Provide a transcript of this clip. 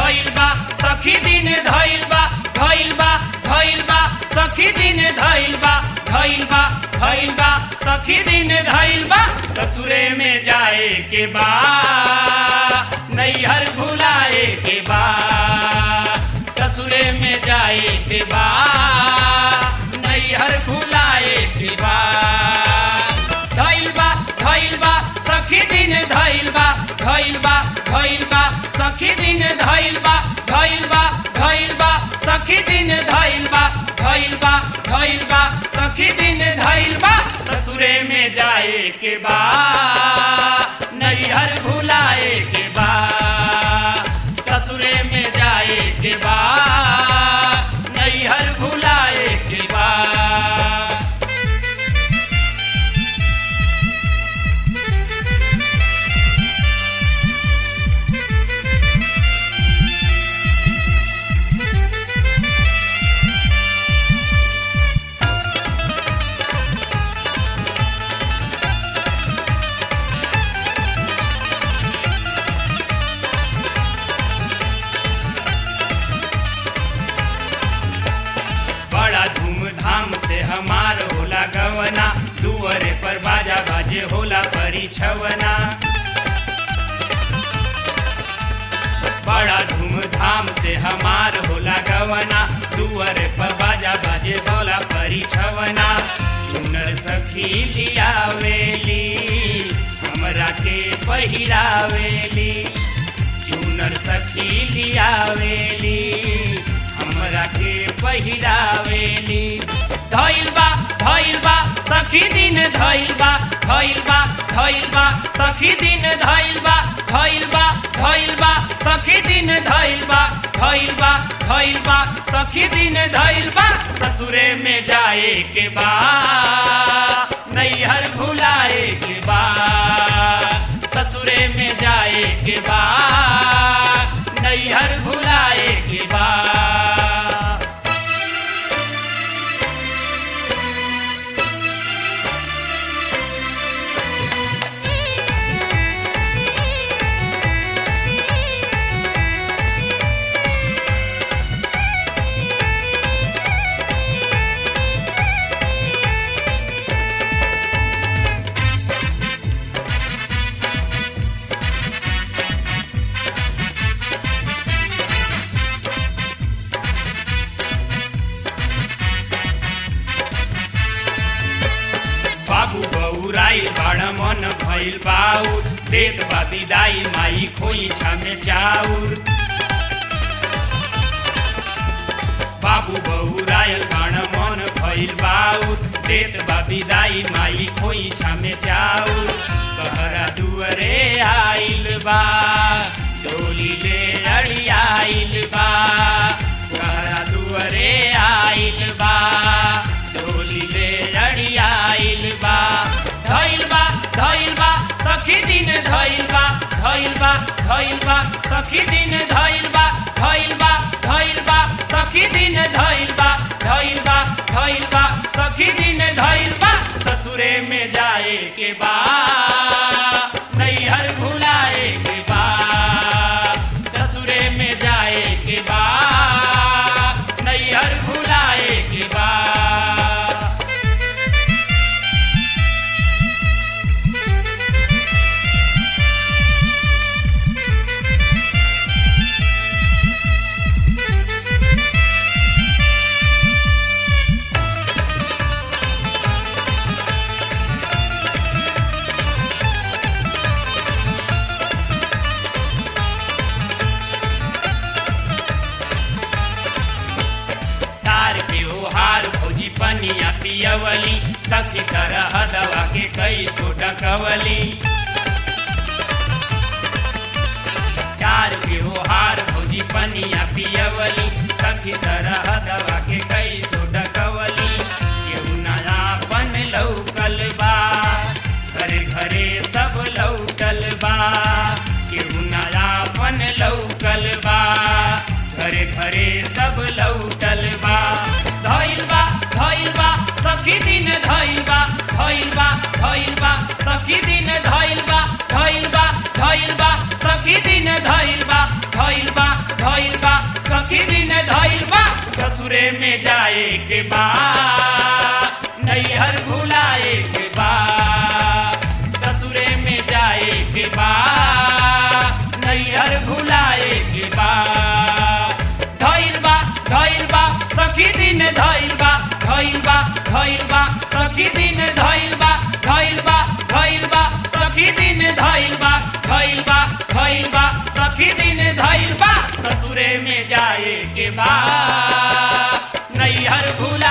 धइल बा सखी दिन धइल बा धइल बा धइल बा सखी दिन धइल बा धइल बा धइल बा सखी दिन धइल बा ससुरे में जाए के बा नैहर भुलाए के बा ससुरे में जाए के बा नैहर भुलाए के बा धइल बा धइल बा सखी दिन धइल बा धइल बा धइल बा सखी दिन धइल बा धइल बा धइल बा सखी दिन धइल बा धइल बा धइल बा सखी दिन धइल बा ससुरे में जाए के बा नैहर भुलाए के बा ससुरे में जाए के बा नैहर भुलाए के बा बड़ा धूमधाम से हमार होला गवना दुअरे पर बाजा बाजे होला परिछवना बड़ा धूमधाम से हमार होला गवना दुअरे पर बाजा बाजे होला परिछवना चुनर सखी लियावेली हमरा के पहिरावेली चुनर सखी लियावेली हमरा के पहिरावेली धइल बा धइल बा सखी दिन धइल बा धइल बा धइल बा सखी दिन धइल बा धइल बा धइल बा सखी दिन धइल बा धइल बा धइल बा सखी दिन धइल बा ससुरे में जाए के बा नैहर भुलाए के बा ससुरे में जाए के बा नैहर भुलाए के बा बाबू बौराई बड़ मन भइल बाउर देत बा विदाई माई खोई छामे चाउर बाबू बौरायल बड़ मन भइल बाउर देत बा विदाई माई खोई छामे चाउर कहरा दुअरे आइल बा डोली ले अड़ी आइल बा कहरा दुअरे आइल बा डोली ले अड़ी आइल बा धइल बा धइल बा सखी दिन धइल बा धइल बा धइल बा सखी दिन धइल बा धइल बा धइल बा सखी दिन धइल बा धइल बा धइल बा सखी दिन धइल बा ससुरे में जाए के बा नैहर भुलाए के बा ससुरे में जाए के बा नैहर भुलाए के बा तार के ओहार भौजी पनिया पियवली सखी सरहदवा के कई सो डकवली तार के ओहार भौजी पनिया पियवली सखी सरहदवा के कई सो डकवली केहू नया पन लौकल बा घरे घरे सब लौटल बा केहू नया पन लौकल बा घरे घरे सब लौटल बा धइल बा धइल बा सखी दिन धइल बा धइल बा धइल बा सखी दिन धइल बा धइल बा धइल बा सखी दिन धइल बा धइल बा धइल के बा नैहर भुलाए के बा ससुरे में जाए के बा नैहर भुलाए के बा धइल बा धइल बा सखी दिन धइल बा धइल बा धइल बा सखी दिन धइल बा धइल बा धइल बा सखी दिन धइल बा धइल बा धइल बा सखी दिन धइल बा ससुरे में जाए के बा नैहर भुला